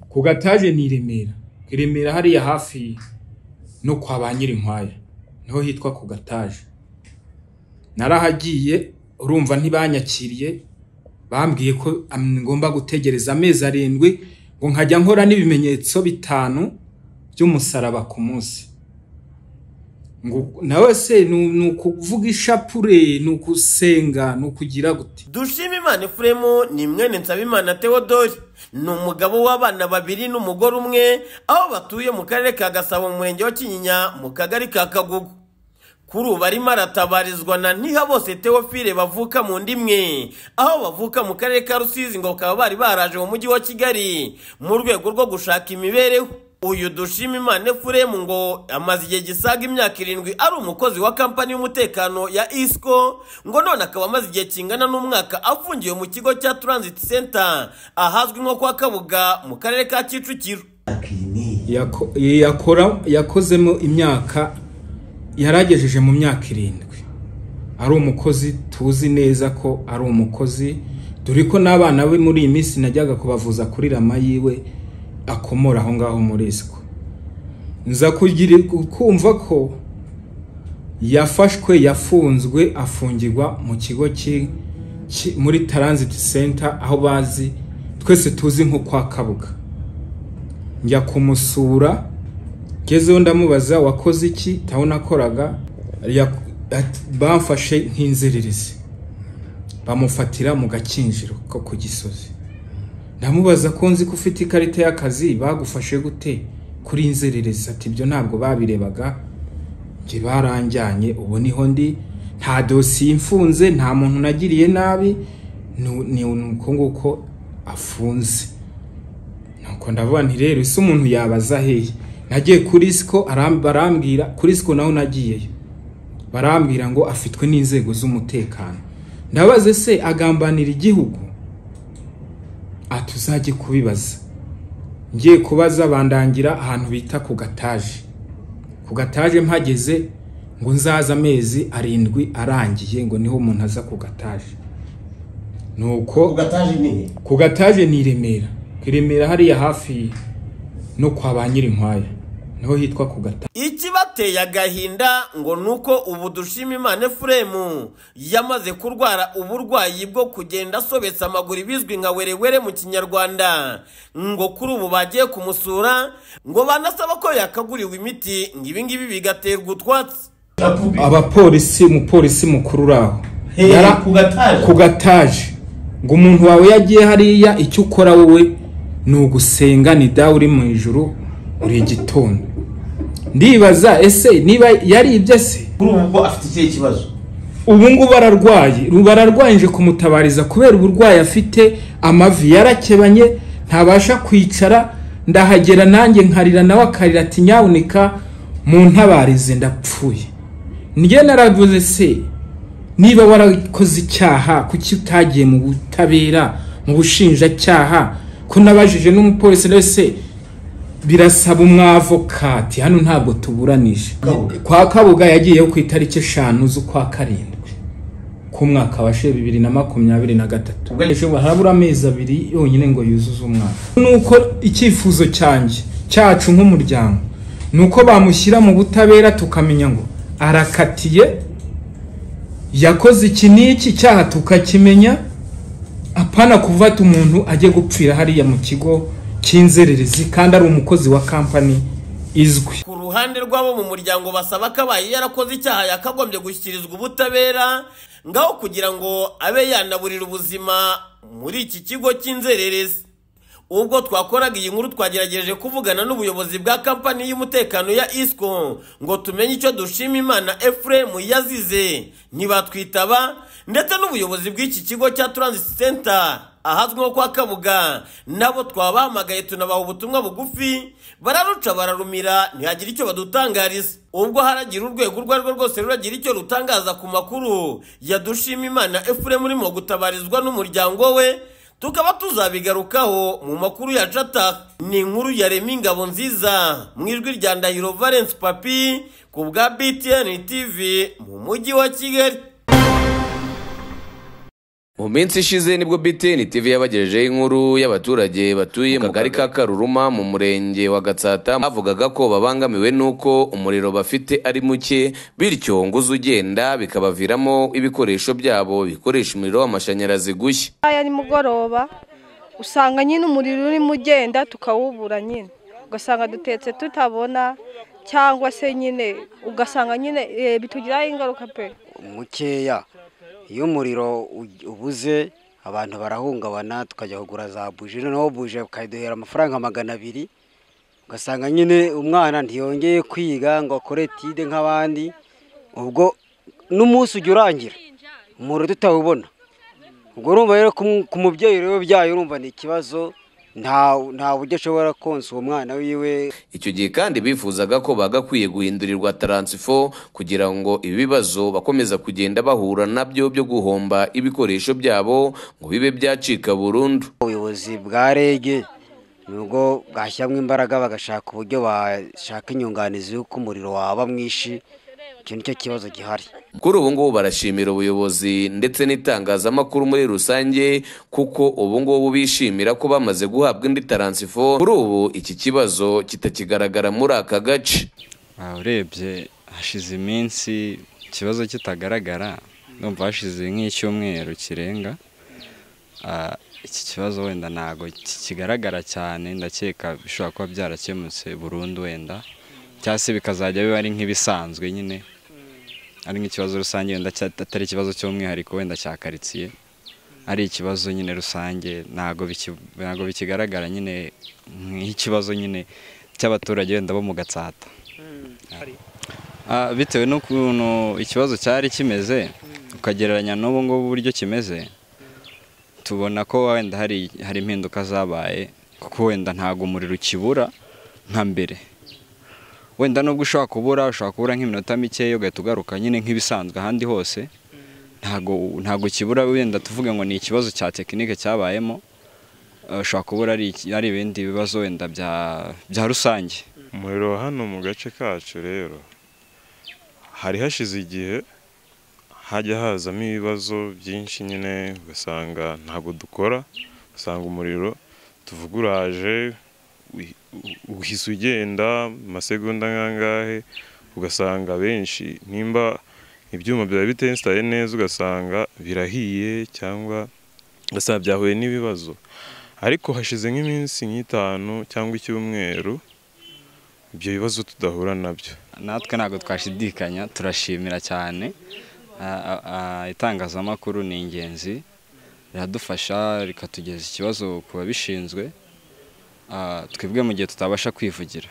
ku gataje ni i Remera i Remera hariya hafi no kwa ba Nyirinkwaya niho hitwa ku gataje narahagiye urumva ntibanyakiriye bambwiye ko am- ngomba gutegereza amezi arindwi ngo nkajya nkora n'ibimenyetso bitanu by'umusaraba ku munsi ngo nawe se nu- ni ukuvuga ishapure ni ukusenga ni ukugira gute dushimimana efuremu ni mwene nsabimana teodori ni umugabo w'abana babiri n'umugore umwe aho batuye mu karere ka gasabo mu murenge wa kinyinya mu kagari ka kagugu kuri ubu arimo aratabarizwa na ntihabose teofile bavuka mu ndimwe aho bavuka mu karere ka rusizi ngo bakaba bari baraje mu mujyi wa kigali mu rwego rwo gushaka imibereho uyu dushima imana efuremu ngo amaze igihe gisaga imyaka irindwi ari umukozi wa kampani y'umutekano ya isco ngo none akaba amaze igihe kingana n'umwaka afungiwe mu kigo cya transit center ahazwi nko kwa kabuga mu karere ka kicukiro Yako- yakora yakozemo imyaka yaragejeje mu myaka irindwi ari umukozi tuzi neza ko ari umukozi dore ko n'abana be muri iyi minsi najyaga kubavuza kuri rama yiwe akomora aho ngaho muri isiko nza kugira kumva ko yafashwe yafunzwe afungirwa mu kigo ki- ki- muri transit center aho bazi twese tuzi nko kwa kabuga njya kumusura ngezeho ndamubaza wakoze iki tawe nakoraga ya- ati, bamfashe nk'inzererezi bamufatira mu gakinjiro ko ku gisozi ndamubaza ko nzi ko ufite ikarita y'akazi bagufashe gute kuri inzererezi ati ibyo ntabwo babirebaga njye baranjyanye ubu niho ndi nta dosiye imfunze nta muntu nagiriye nabi nu- ni uko nguko afunze nuko ndavuga nti rero ese umuntu yabaza hehe nagiye kuri siko barambwira kuri siko naho nagiyeyo barambwira ngo afitwe n'inzego z'umutekano ndabaze se agambanira igihugu atuzajye kubibaza ngiye kubaza bandangira ahantu bita ku gataje ku gataje mpageze ngo nzaze amezi arindwi arangiye ngo niho umuntu aza ku gataje nuko ugataje ni ku gataje ni i Remera i Remera hariya hafi no kwa ba Nyirinkwaya niho hitwa ku gataje ikibateye agahinda ngo ni uko ubu dushima imana efuremu yamaze kurwara uburwayi bwo kugenda asobetse amaguru bizwi nka werewere mu kinyarwanda ngo kuri ubu bagiye kumusura ngo banasaba ko yakaguriwe imiti ngo ibingibi bigaterwa utwatsi abapolisi umupolisi mukuru uraho Yara- ku gataje ku gataje ngo umuntu wawe yagiye hariya icyo ukora wowe ni ugusenga ni dawe uri mu ijuru uri igitondo ndibaza ese niba yaribye se kuri ubu ngo afite ikihe kibazo ubu ngubu ararwaye bararwaye nje kumutabariza kubera uburwayi afite amavi yarakebanye ntabasha kwicara ndahagera nanjye nkarira nawe akarira ati nyaboneka mu ntabarize ndapfuye njye naravuze se niba warakoze icyaha kuki utagiye mu butabera mu bushinjacyaha ko nabajije n'umupolisi wese birasaba umwavokati hano ntabwo tuburanije Kabuga. kwa kabuga yagiyeho ku itariki eshanu z'ukwa karindwi k'umwaka wa she bibiri na makumyabiri na gatatu Ubwo- Ejo harabura amezi abiri yonyine ngo yuzuze umwaka nuko icyifuzo cyanjye cyacu nk'umuryango ni uko bamushyira mu butabera tukamenya ngo arakatiye yakoze iki n'iki cyaha tukakimenya apana kuvata umuntu ajye gupfira hariya mu kigo cy'inzererezi kandi ari umukozi wa kampani izwi ku ruhande rw'abo mu muryango basaba ko abaye yarakoze icyaha yakagombye gushyikirizwa ubutabera ngaho kugira ngo abe yanaburira ubuzima muri iki kigo cy'inzererezi ubwo twakoraga iyi nkuru twagerageje kuvugana n'ubuyobozi bwa kampani y'umutekano ya isco ngo tumenye icyo dushima imana efuremu yazize ntibatwitaba ndetse n'ubuyobozi bw'iki kigo cya transit center ahazwi nko kwa kabuga nabo twabahamagaye tunabaha ubutumwa bugufi bararuca bararumira ntihagira icyo badutangariza ubwo haragira urwego urwo ari rwo rwose ruragira icyo rutangaza ku makuru yadushima imana efuremu urimo gutabarizwa n'umuryango we tukaba tuzabigarukaho mu makuru ya cata ni inkuru ya remi ingabo nziza mu ijwi rya ndahiro valence papi ku bwa btn tv mu mujyi wa kigali mu minsi ishize nibwo btn tv yabagejejeho inkuru y'abaturage batuye mu kagari ka karuruma mu murenge wa gatsata bavugaga ko babangamiwe n'uko umuriro bafite ari muke bityo ngo uze ugenda bikabaviramo ibikoresho byabo bikoresha umuriro w'amashanyarazi gushya aya nimugoroba usanga nyine umuriro urimo ugenda tukawubura nyine ugasanga dutetse tutabona cyangwa se nyine ugasanga nyine eh, bitugiraho ingaruka pe mukeya iyo umuriro u- ubuze abantu barahungabana tukajya kugura za buji noneho buje ukayiduhera amafaranga magana abiri ugasanga nyine umwana ntiyongeye kwiga ngo akore tide nk'abandi ubwo n'umunsi ujya urangira umuriro tutawubona ubwo urumva rero ku- ku mubyeyi rero byayo urumva ni ikibazo nta nta buryo ashobora konsa uwo mwana wiwe icyo gihe kandi bifuzaga ko bagakwiye guhindurirwa taransifo kugira ngo ibi bibazo bakomeza kugenda bahura nabyo byo guhomba ibikoresho byabo ngo bibe byacika burundu ubuyobozi bwa rege nibwo bwashyiramo imbaraga bagashaka uburyo bashaka inyunganizi y'uko umuriro waba mwinshi icyo nicyo kibazo gihari kuri ubu ngubu barashimira ubuyobozi ndetse n'itangazamakuru muri rusange kuko ubu ngubu bishimira ko bamaze guhabwa indi taransifo kuri ubu iki kibazo kitakigaragara muri aka gace aha urebye hashize iminsi ikibazo kitagaragara ndumva hashize nk'icyumweru kirenga Ah, iki kibazo wenda ntabwo kigaragara cyane ndakeka bishobora kuba byarakemutse burundu wenda cyangwa se bikazajya biba ari nk'ibisanzwe nyine ari nk'ikibazo rusange wenda cya- atari ikibazo cy'umwihariko wenda cya karitsiye ari ikibazo nyine rusange ntabwo biki- ntabwo bikigaragara nyine nk'ikibazo nyine cy'abaturage wenda bo mu gatsata Ah, bitewe n'ukuntu ikibazo cyari kimeze ukagereranya n'ubu ngubu uburyo kimeze tubona ko wenda hari hari impinduka zabaye kuko wenda ntabwo umuriro ukibura nka mbere wenda nubwo ushobora kubura ushobora kubura nk'iminota mikeya ugahita ugaruka nyine nk'ibisanzwe ahandi hose ntabwo ntabwo ukibura wenda tuvuge ngo ni ikibazo cya tekinike cyabayemo eh, ushobora kubura ari iki- ari ibindi bibazo wenda bya- bya rusange umuriro wa hano mu gace kacu rero hari hashize igihe hajya hazamo ibibazo byinshi nyine ugasanga ntabwo dukora ugasanga umuriro tuvuga uraje uhi- u- uhise ugenda mu masegonda nk'angahe ugasanga benshi nimba ibyuma byaba bitenstaye neza ugasanga birahiye cyangwa ugasanga byahuye n'ibibazo ariko hashize nk'iminsi nk'itanu cyangwa icyumweru ibyo bibazo tudahura nabyo natwe ntabwo twashidikanya turashimira cyane Ah, ah, ah, itangazamakuru ni ingenzi riradufasha rikatugeza ikibazo ku babishinzwe Ah, twebwe mu gihe tutabasha kwivugira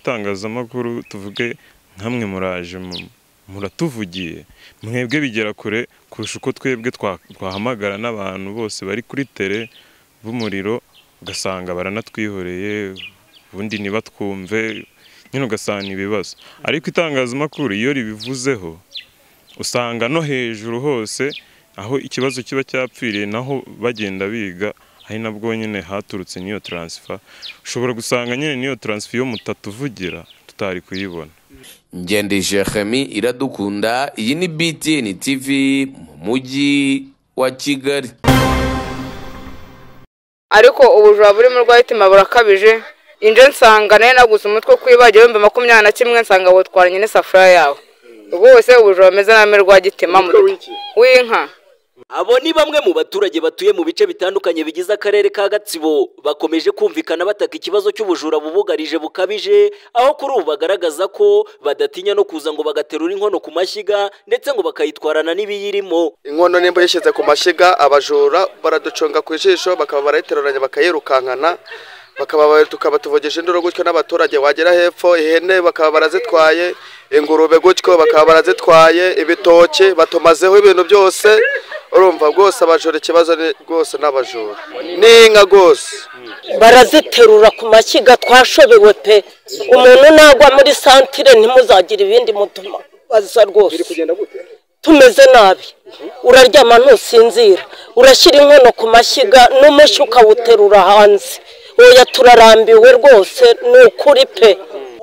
itangazamakuru tuvuge nkamwe muraje mu- muratuvugiye mwebwe bigera kure kurusha uko twebwe twa- twahamagara n'abantu bose bari kuri tere b'umuriro ugasanga baranatwihoreye ubundi ntibatwumve nyine ugasanga ni ibibazo ariko itangazamakuru iyo ribivuzeho usanga no hejuru hose aho ikibazo kiba cyapfiriye naho bagenda biga ari nabwo nyine haturutse n'iyo taransifa ushobora gusanga nyine n'iyo taransifa iyo mutatuvugira tutari kuyibona ngende jeremi iradukunda iyi ni btn tv mu mujyi wa kigali ariko ubujura burimo urw'ahitima burakabije inje nsanga nayo naguze umutwe kwibagiro ibihumbi makumyabiri na kimwe nsanga butwara nyine isafuriya yawe rwose ubujura bumeze nabi rw'agitima mu rugo w'inka Abo ni bamwe mu baturage batuye mu bice bitandukanye bigize akarere ka Gatsibo bakomeje kumvikana bataka ikibazo cy'ubujura bubugarije bukabije aho kuri ubu bagaragaza ko badatinya no kuza ngo bagaterura inkono ku mashyiga ndetse ngo bakayitwarana n'ibiyirimo inkono nimba yashyize ku mashyiga abajura baraduconga ku ijisho bakaba barayiteruranya bakayirukankana bakaba tukaba tuvugisha induru gutyo n'abaturage wagera hepfo ihene bakaba barazitwaye ingurube gutyo bakaba barazitwaye ibitoki batumazeho ibintu byose urumva rwose abajura ikibazo ni rwose n'abajura n'inka rwose baraziterura ku mashyiga twashobewe pe umuntu nagwa muri santire ntimuzagire ibindi mutuma baza rwose tumeze nabi uraryama ntusinzira urashyira inkono ku mashyiga n'umushi ukawuterura hanze oya turarambiwe rwose ni ukuri pe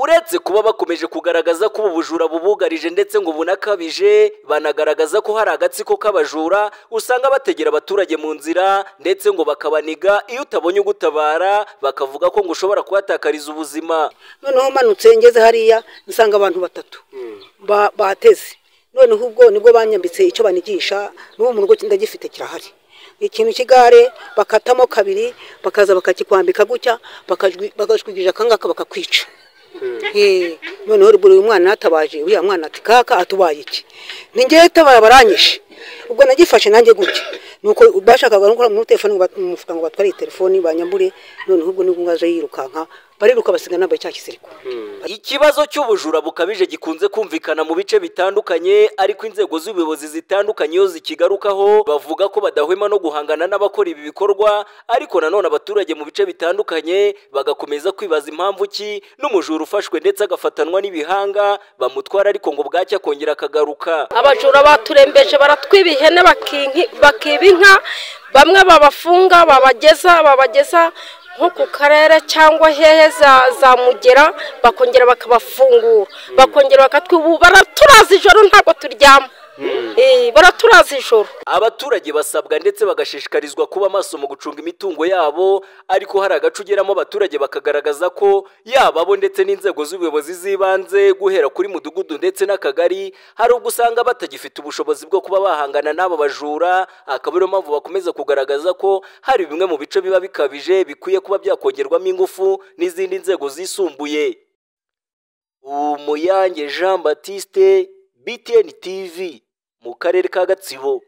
uretse kuba bakomeje kugaragaza ko ubu bujura bubugarije ndetse ngo bunakabije banagaragaza ko hari agatsiko k'abajura usanga bategera abaturage mu nzira ndetse ngo bakabaniga iyo utabonye ugutabara bakavuga ko ngo ushobora kuhatakariza ubuzima noneho manutse ngeze hariya nsanga abantu batatu ba- bateze noneho ubwo nibwo banyambitse icyo banigisha n'ubu mu rugo ndagifite kirahari ikintu cy'igare bakatamo kabiri bakaza bakakikwambika gutya bakajwi- bakajwigiza akangaka bakakwica Eh, noneho buri mwana yatabaje uriya mwana ati kaka atubaye iki ningewe tabaye baranyishe ubwo nagifashe nanjye gutya nuko bashakaga no gukora muri telefone ngo bat- mu mufuka ngo batware iyi telefoni banyambure noneho ubwo nibwo ngaje yirukanka bariruka basiga nambaye cya kisiriko ikibazo cy'ubujura bukabije gikunze kumvikana mu bice bitandukanye ariko inzego z'ubuyobozi zitandukanye iyo zikigarukaho bavuga ko badahwema no guhangana n'abakora ibi bikorwa ariko nanone abaturage mu bice bitandukanye bagakomeza kwibaza impamvu ki n'umujura ufashwe ndetse agafatanwa n'ibihanga bamutwara ariko ngo bwacya akongera akagaruka abajura baturembeje baratwiba ihene bakinki- bakiba inka bamwe babafunga babageza babageza nko ku karere cyangwa hehe za, za mugera bakongera bakabafungura bakongera bakatwibu baraturaza ijoro ntabwo turyama Eh, baraturaza ijoro abaturage basabwa ndetse bagashishikarizwa kuba maso mu gucunga imitungo yabo ariko hari agace ugeramo abaturage bakagaragaza ko yaba bo ndetse n'inzego z'ubuyobozi z'ibanze guhera kuri mudugudu ndetse n'akagari hari ubwo usanga batagifite ubushobozi bwo kuba bahangana n'abo bajura akaba ariyo mpamvu bakomeza kugaragaza ko hari bimwe mu bice biba bikabije bikwiye kuba byakongerwamo ingufu n'izindi nzego zisumbuye umuyange jean batiste btn tv mu karere ka gatsibo